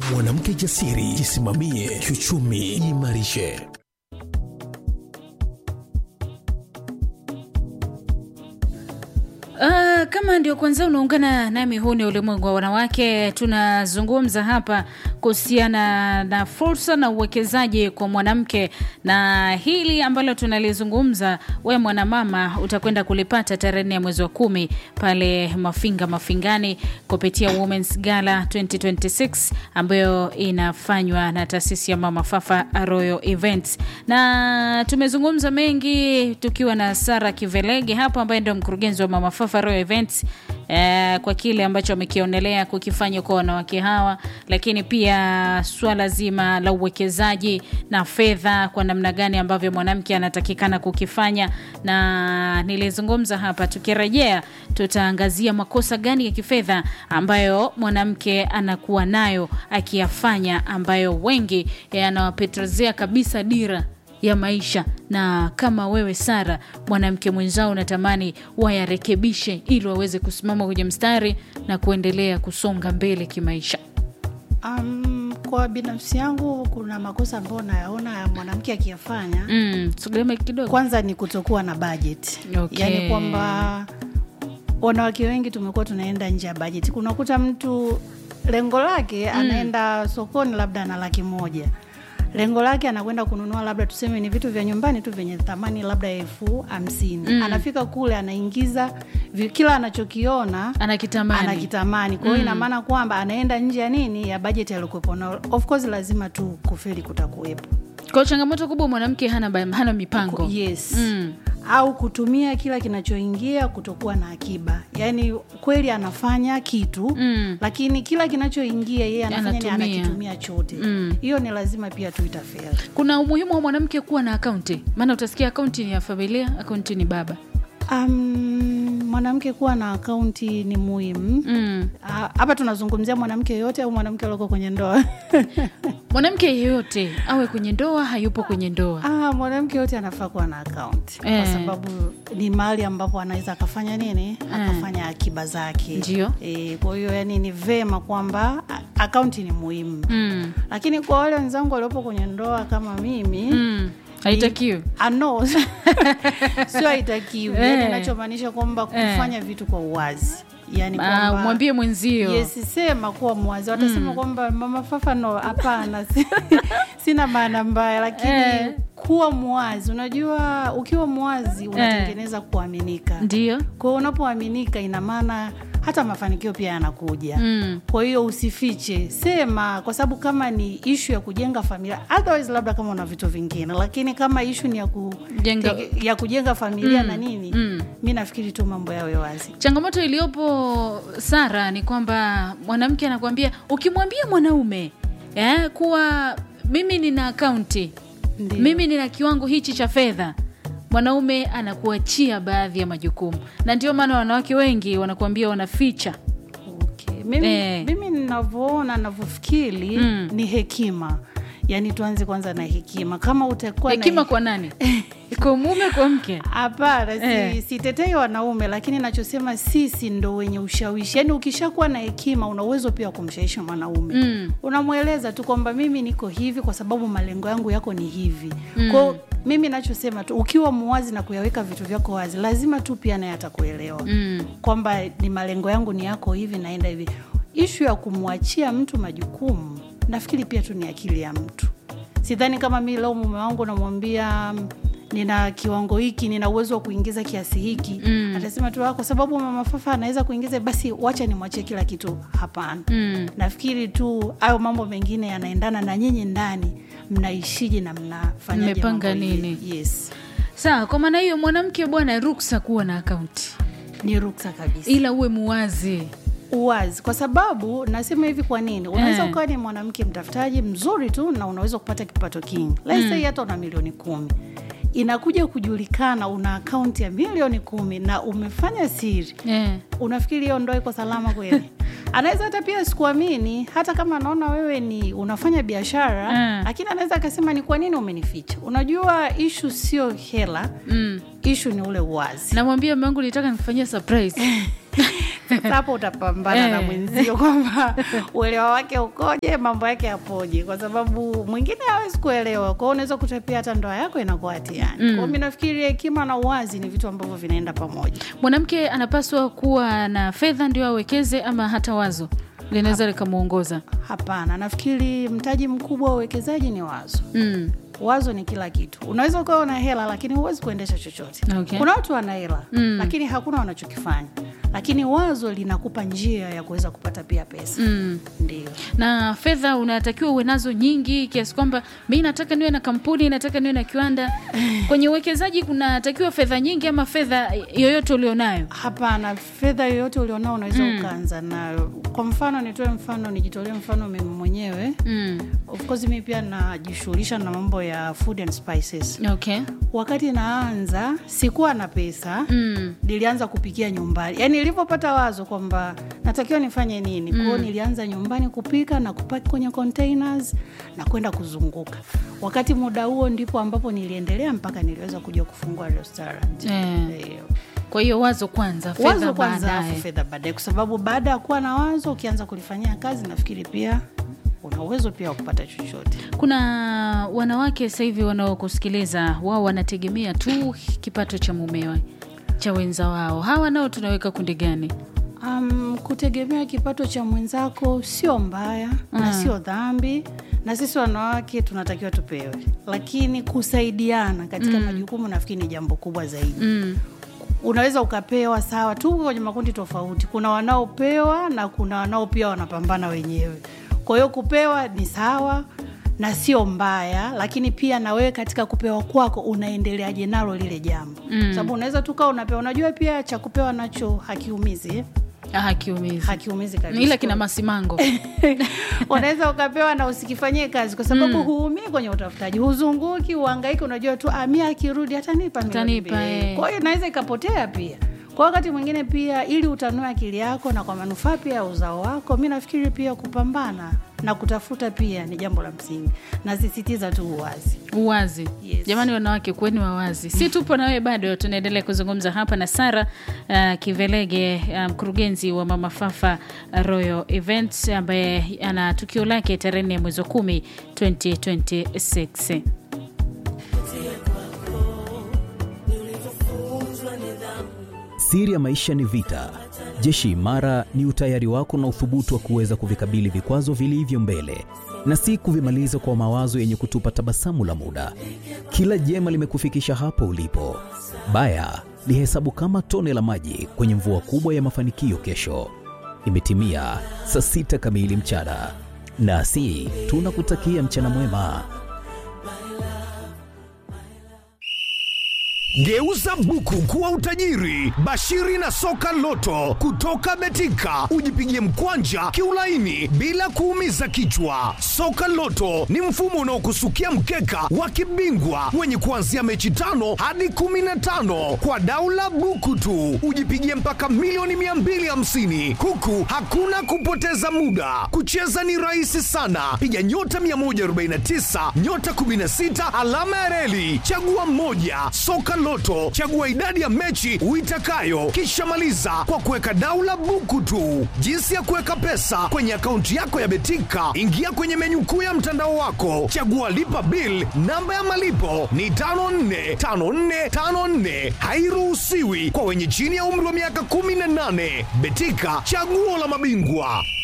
Mwanamke jasiri, jisimamie kiuchumi, jiimarishe. Uh, kama ndio kwanza unaungana nami, huu ni ulimwengu wa wanawake. Tunazungumza hapa kuhusiana na fursa na uwekezaji kwa mwanamke, na hili ambalo tunalizungumza, we mwanamama utakwenda kulipata tarehe nne ya mwezi wa kumi pale Mafinga Mafingani kupitia Women's Gala 2026 ambayo inafanywa na taasisi ya Mama Fafa Royal Events, na tumezungumza mengi tukiwa na Sara Kivelege hapa ambaye ndio mkurugenzi wa Mama Fafa Royal Events eh, kwa kile ambacho wamekionelea kukifanya kwa wanawake hawa, lakini pia swala zima la uwekezaji na fedha, kwa namna gani ambavyo mwanamke anatakikana kukifanya, na nilizungumza hapa. Tukirejea tutaangazia makosa gani ya kifedha ambayo mwanamke anakuwa nayo akiyafanya, ambayo wengi yanawapotezea kabisa dira ya maisha na kama wewe Sara, mwanamke mwenzao unatamani wayarekebishe ili waweze kusimama kwenye mstari na kuendelea kusonga mbele kimaisha. Um, kwa binafsi yangu kuna makosa ambayo nayaona ya mwanamke akiyafanya. Mm, sogea kidogo. Kwanza ni kutokuwa na budget. Okay. Yaani kwamba wanawake wengi tumekuwa tunaenda nje ya budget. Kunakuta mtu lengo lake anaenda sokoni labda na laki moja lengo lake anakwenda kununua labda tuseme ni vitu vya nyumbani tu vyenye thamani labda elfu hamsini mm. anafika kule anaingiza vi- kila anachokiona Anakitamani. anakitamani kwa hiyo ina maana kwamba anaenda nje ya nini ya bajeti aliokuwepo na of course lazima tu kufeli kutakuwepo Kwa changamoto kubwa mwanamke hana, ba- hana mipango. yes Mm. au kutumia kila kinachoingia kutokuwa na akiba yaani kweli anafanya kitu Mm. lakini kila kinachoingia yeye anafanya ni Anatumia. anakitumia chote Mm. hiyo ni lazima pia tuitafeli Kuna umuhimu wa mwanamke kuwa na akaunti, maana utasikia akaunti ni ya familia, akaunti ni baba. Um, mwanamke kuwa na akaunti ni muhimu Mm. Ah, hapa tunazungumzia mwanamke yoyote au mwanamke alioko kwenye ndoa Mwanamke yeyote awe kwenye ndoa, hayupo kwenye ndoa. ah, mwanamke yote anafaa kuwa na akaunti Eh. kwa sababu ni mahali ambapo anaweza akafanya nini akafanya akiba zake Ndio. e, kwa hiyo yani ni vema kwamba a- akaunti ni muhimu Mm. lakini kwa wale wenzangu waliopo kwenye ndoa kama mimi Mm. Haitakiwi. Ah, no sio haitakiwi Eh. yani inachomaanisha kwamba kufanya vitu kwa uwazi yani Ah, kwamba mwambie mwenzio. Yes, sema kuwa mwazi. Watasema kwamba mama Fafa no, hapana, si- sina maana mbaya, lakini Eh. kuwa mwazi. Unajua, ukiwa mwazi unatengeneza kuaminika. Ndio. Kwa hiyo unapoaminika, ina maana hata mafanikio pia yanakuja. Mm. Kwa hiyo usifiche, sema, kwa sababu kama ni ishu ya kujenga familia, otherwise labda kama una vitu vingine, lakini kama ishu ni ya, ku, Jenga- ya kujenga familia na nini, mm. mi nafikiri tu mambo yawe wazi. Changamoto iliyopo Sara ni kwamba mwanamke anakuambia ukimwambia mwanaume eh, kuwa mimi nina akaunti Ndio. mimi nina kiwango hichi cha fedha, mwanaume anakuachia baadhi ya majukumu, na ndio maana wanawake wengi wanakuambia wanaficha. Okay. Mimi, Eh. mimi ninavyoona navyofikiri Mm. ni hekima yaani tuanze kwanza na hekima kama utakuwa na Hekima kwa nani? Kwa mume, kwa mke? hapana si, Eh. sitetei wanaume lakini nachosema sisi ndo wenye ushawishi yaani ukishakuwa na hekima una uwezo pia wa kumshawishi mwanaume Mm. unamweleza tu kwamba mimi niko hivi kwa sababu malengo yangu yako ni hivi mm. kwao mimi nachosema tu ukiwa muwazi na kuyaweka vitu vyako wazi lazima tu pia naye atakuelewa Mm. kwamba ni malengo yangu ni yako hivi naenda hivi ishu ya kumwachia mtu majukumu nafikiri pia tu ni akili ya mtu sidhani kama mi leo mume wangu namwambia mm, nina kiwango hiki nina uwezo wa kuingiza kiasi hiki Mm. atasema tu "Ah, kwa sababu mama fafa anaweza kuingiza basi wacha nimwachie kila kitu hapana Mm. nafikiri tu hayo mambo mengine yanaendana na nyinyi ndani mnaishije na mnafanyaje Mmepanga mambo hivi. nini? yes Sawa, kwa maana hiyo mwanamke bwana, ruksa kuwa na akaunti, ni ruksa kabisa ila uwe muwazi. uwazi kwa sababu nasema hivi kwa nini unaweza Eh. ukawa ni mwanamke mtafutaji mzuri tu na unaweza kupata kipato kingi let's say hata una milioni kumi inakuja kujulikana una akaunti ya milioni kumi na umefanya siri Eh. unafikiri hiyo ndoa iko salama kweli anaweza hata pia sikuamini hata kama anaona wewe ni unafanya biashara Mm. lakini anaweza akasema ni kwa nini umenificha unajua ishu sio hela Mm. ishu ni ule uwazi namwambia mume wangu nitaka nikufanyia surprise sasa hapo utapambana na Eh. mwenzio kwamba uelewa wake ukoje mambo yake yapoje kwa sababu mwingine hawezi kuelewa kwao unaweza kutapia hata ndoa yako inakuwa hatiani mm. kwao mi nafikiri hekima na uwazi ni vitu ambavyo vinaenda pamoja mwanamke anapaswa kuwa na fedha ndio awekeze ama hata wazo linaweza likamwongoza hapana nafikiri mtaji mkubwa wa uwekezaji ni wazo mm. wazo ni kila kitu unaweza ukawa una hela lakini huwezi kuendesha chochote Okay. kuna watu wana hela Mm. lakini hakuna wanachokifanya lakini wazo linakupa njia ya kuweza kupata pia pesa Mm. ndio na fedha unatakiwa uwe nazo nyingi kiasi kwamba mi nataka niwe na kampuni nataka niwe na kiwanda kwenye uwekezaji kunatakiwa fedha nyingi ama fedha yoyote ulionayo hapana fedha yoyote ulionao unaweza mm. ukaanza nayo kwa mfano nitoe mfano nijitolee mfano mimi mwenyewe mm. of course mi pia najishughulisha na mambo ya food and spices okay wakati naanza sikuwa na pesa mm. nilianza kupikia nyumbani yaani nilivyopata wazo kwamba natakiwa nifanye nini kwao nilianza nyumbani kupika na kupaki kwenye containers na kwenda kuzunguka wakati muda huo ndipo ambapo niliendelea mpaka niliweza kuja kufungua restaurant Eh. Eh, kwa hiyo wazo kwanza fedha wazo kwanza baadaye afu fedha baadaye kwa sababu baada ya kuwa na wazo ukianza kulifanyia kazi nafikiri pia una uwezo pia wa kupata chochote kuna wanawake sasa hivi wanaokusikiliza wao wanategemea tu kipato cha mumewe cha wenza wao hawa nao tunaweka kundi gani Um, kutegemea kipato cha mwenzako sio mbaya mm. na sio dhambi na sisi wanawake tunatakiwa tupewe lakini kusaidiana katika mm. majukumu nafikiri ni jambo kubwa zaidi mm. unaweza ukapewa sawa tu kwenye makundi tofauti kuna wanaopewa na kuna wanao pia wanapambana wenyewe kwa hiyo kupewa ni sawa na sio mbaya lakini pia na wewe katika kupewa kwako unaendeleaje nalo lile jambo mm. sababu unaweza tu kaa unapewa unajua pia cha kupewa nacho hakiumizi eh? Ah, kiumizi hakiumizi kabisa ila kina masimango unaweza ukapewa na usikifanyie kazi kwa sababu mm. huumii kwenye utafutaji huzunguki uangaiki unajua tu amia akirudi hatanipa milioni Atanipa, mbili. eh. kwa hiyo inaweza ikapotea pia kwa wakati mwingine pia ili utanue akili yako na kwa manufaa pia ya uzao wako mi nafikiri pia kupambana na kutafuta pia ni jambo la msingi nasisitiza tu uwazi uwazi Yes. jamani wanawake kuweni wawazi si tupo na wewe bado tunaendelea kuzungumza hapa na sara uh, kivelege uh, mkurugenzi wa mama fafa royal events ambaye ana tukio lake tarehe nne mwezi wa kumi 2026 Siri ya maisha ni vita. Jeshi imara ni utayari wako na uthubutu wa kuweza kuvikabili vikwazo vilivyo mbele na si kuvimaliza kwa mawazo yenye kutupa tabasamu la muda. Kila jema limekufikisha hapo ulipo. Baya lihesabu kama tone la maji kwenye mvua kubwa ya mafanikio kesho. Imetimia saa sita kamili mchana, nasi tunakutakia mchana mwema. Geuza buku kuwa utajiri. Bashiri na soka loto kutoka Betika, ujipigie mkwanja kiulaini bila kuumiza kichwa. Soka loto ni mfumo unaokusukia mkeka wa kibingwa wenye kuanzia mechi tano hadi kumi na tano kwa daula buku tu, ujipigie mpaka milioni 250 huku hakuna kupoteza muda. Kucheza ni rahisi sana, piga nyota 149 nyota 16 alama ya reli, chagua mmoja. Soka Loto, chagua idadi ya mechi uitakayo, kisha maliza kwa kuweka daula buku tu. Jinsi ya kuweka pesa kwenye akaunti yako ya Betika, ingia kwenye menyu kuu ya mtandao wako, chagua lipa bill. Namba ya malipo ni 545454, hairuhusiwi kwa wenye chini ya umri wa miaka 18. Betika, chaguo la mabingwa.